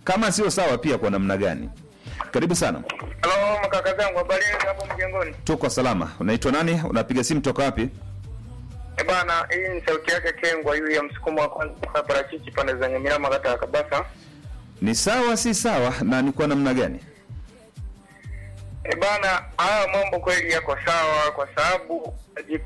kama sio sawa pia kwa namna gani? Karibu sana, Halo makaka zangu, habari yenu hapo mjengoni? tuko salama. Unaitwa nani? Unapiga simu toka wapi? Eh bana, hii ni sauti yake Kengwa yu ya msukumo wa kwanza kwa parachichi pande za Nyamira kata ya Kabasa. Ni sawa si sawa, na ni kwa namna gani? Eh bana, haya mambo kweli yako sawa kwa sababu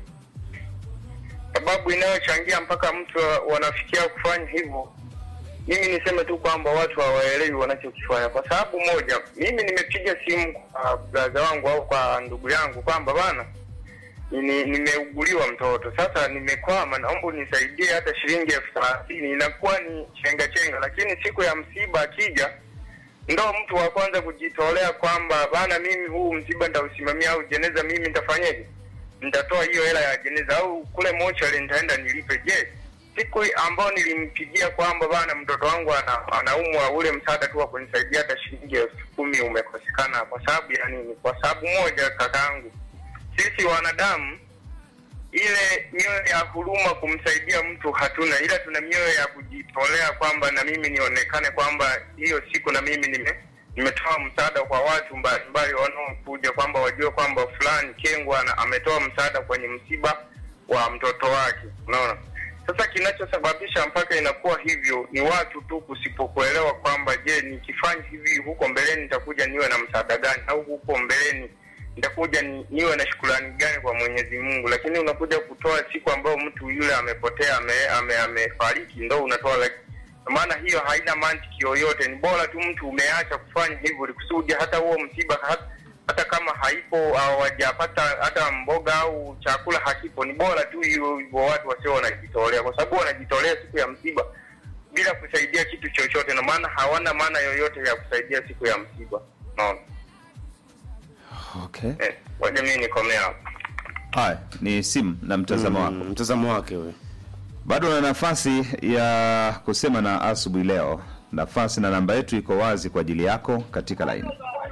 sababu inayochangia mpaka mtu wanafikia kufanya hivyo mimi niseme tu kwamba watu hawaelewi wanachokifanya. Kwa sababu moja, mimi nimepiga simu kwa braza wangu au kwa ndugu yangu kwamba bana, ni- nimeuguliwa mtoto sasa, nimekwama, naomba unisaidie hata shilingi elfu thelathini. Inakuwa ni chenga chenga, lakini siku ya msiba akija, ndo mtu wa kwanza kujitolea kwamba bana, mimi huu msiba nitausimamia, au jeneza mimi nitafanyaje, nitatoa hiyo hela ya jeneza, au kule mochari nitaenda nilipe. Je, siku ambayo nilimpigia kwamba bana mtoto wangu ana, anaumwa ule msaada tu wa kunisaidia hata shilingi elfu kumi umekosekana kwa sababu ya nini? Kwa sababu moja, kakaangu, sisi wanadamu ile mioyo ya huruma kumsaidia mtu hatuna, ila tuna mioyo ya kujitolea kwamba na mimi nionekane kwamba hiyo siku na mimi nime nimetoa msaada kwa watu mbalimbali wanaokuja, kwamba wajue kwamba fulani Kengwa ana- ametoa msaada kwenye msiba wa mtoto wake. Unaona, sasa kinachosababisha mpaka inakuwa hivyo ni watu tu kusipokuelewa kwamba, je, nikifanya hivi huko mbeleni nitakuja niwe na msaada gani, au huko mbeleni nitakuja ni, niwe na shukrani gani kwa Mwenyezi Mungu. Lakini unakuja kutoa siku ambayo mtu yule amepotea ame, ame, amefariki ndo unatoa like, maana hiyo haina mantiki yoyote. Ni bora tu mtu umeacha kufanya hivyo ili kusudi hata huo msiba hata, hata kama haipo hawajapata hata mboga au chakula hakipo, ni bora tu hiyo hivyo watu wasio wanajitolea, kwa sababu wanajitolea siku ya msiba bila kusaidia kitu chochote, na maana hawana maana yoyote ya kusaidia siku ya msiba. Naona Okay. eh, waje mimi nikomea hapo. Haya, ni simu na mtazamo wako. Mm, mtazamo wake huyo. Bado na nafasi ya kusema na asubuhi leo. Nafasi na namba yetu iko wazi kwa ajili yako katika laini.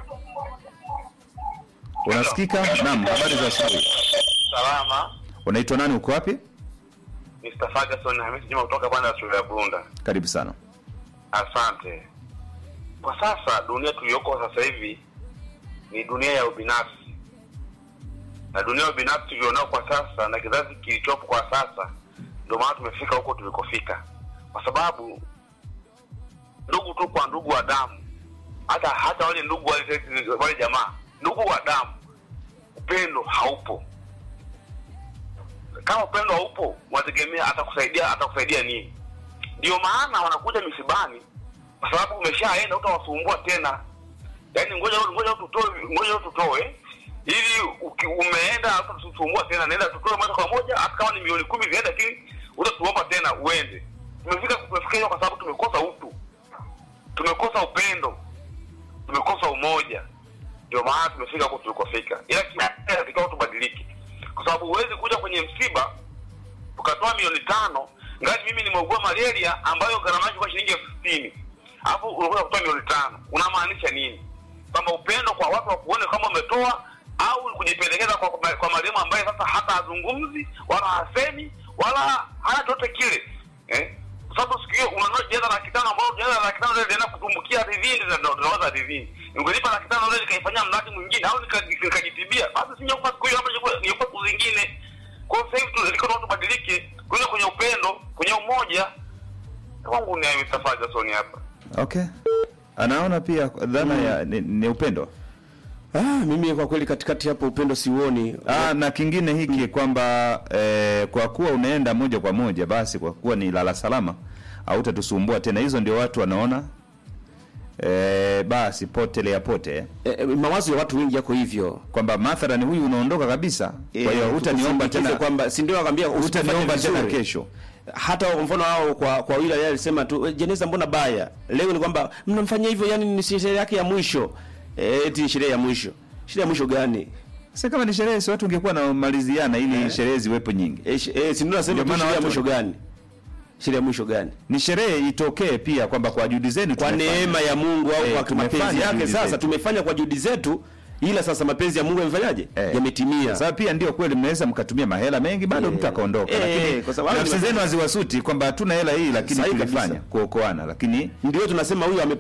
Unasikika? Naam, habari za asubuhi. Salama, Unaitwa nani, uko wapi? Mr. Ferguson Hamisi Juma kutoka banda ya shule ya Bunda. Karibu sana. Asante. Kwa sasa dunia tuliyoko sasa hivi ni dunia ya ubinafsi, na dunia ya ubinafsi tulionao kwa sasa na kizazi kilichopo kwa sasa, ndio maana tumefika huko tulikofika, kwa sababu ndugu tu kwa ndugu wa damu, hata hata wale ndugu wale, wale jamaa ndugu wa damu, upendo haupo. Kama upendo haupo, unategemea atakusaidia atakusaidia nini? Ndio maana wanakuja misibani, kwa sababu umeshaenda, utawasumbua tena. Yaani ngoja ngoja tutoe ngoja tutoe ili uki, umeenda utatusumbua tena, naenda tutoe moja kwa moja, hata kama ni milioni kumi ziende, lakini utatuomba tena uende. Tumefika tumefika hiyo kwa sababu tumekosa utu, tumekosa upendo, tumekosa umoja. Ndio maana tumefika huko tulikofika, ila katika tubadilike, kwa sababu huwezi kuja kwenye msiba tukatoa milioni tano ngali mimi nimeugua malaria ambayo gharama yake kwa shilingi elfu sitini alafu unakuja kutoa milioni tano unamaanisha nini kwamba upendo kwa watu wakuone kama umetoa au kujipendekeza kwa, kwa, kwa marehemu ambaye sasa hata hazungumzi wala hasemi wala hana chochote kile eh? kwa sababu siku hiyo unanua jeneza laki tano ambao jeneza laki tano linaenda kutumbukia ardhini linawaza ardhini ungenipa laki tano leo nikaifanyia mradi mwingine au nika- nikajitibia basi sinyakupa siku hiyo labda ningekupa siku zingine kwa hiyo sasa hivi tulikuwa tubadilike kuja kwenye upendo kwenye umoja kwangu ni Mr. Ferguson hapa Okay. Anaona pia dhana ya ni, ni upendo. Ah, mimi kwa kweli katikati hapo upendo siuoni. Ah, na kingine hiki kwamba eh, kwa kuwa unaenda moja kwa moja basi kwa kuwa ni lala salama hautatusumbua tena. Hizo ndio watu wanaona eh, basi potelea pote eh. E, e, mawazo ya watu wengi yako hivyo. kwamba mathalani huyu unaondoka kabisa, kwa hiyo hutaniomba Tukusindikize tena kwamba si ndio nakwambia hutaniomba usipofanya tena vizuri. kesho. Hata mfano hao kwa kwa yule alisema tu "Eh, jeneza mbona baya. Leo ni kwamba mnamfanyia hivyo yani ni sherehe yake ya mwisho. Eh, eti sherehe ya mwisho. Sherehe ya mwisho gani? Sasa kama ni sherehe, si watu ungekuwa na maliziana ili sherehe ziwepo nyingi. Eh, sh- eh si ndio nasema Ndio tu maana sherehe ya watu- mwisho gani? Sherehe ya mwisho gani? Ni sherehe itokee pia kwamba kwa juhudi zenu Kwa tumefanya. neema ya Mungu au Eh, kwa tumefanya mapenzi yake juhudi sasa zetu. tumefanya kwa juhudi zetu ila sasa mapenzi ya Mungu yamefanyaje? Eh. Yametimia. Sasa pia ndio kweli mnaweza mkatumia mahela mengi bado Eh. mtu akaondoka, Eh, lakini kwa sababu nafsi ni- zenu haziwasuti kwamba hatuna hela hii, lakini Sahihi tulifanya kabisa. kuokoana, lakini Ndio tunasema huyu ame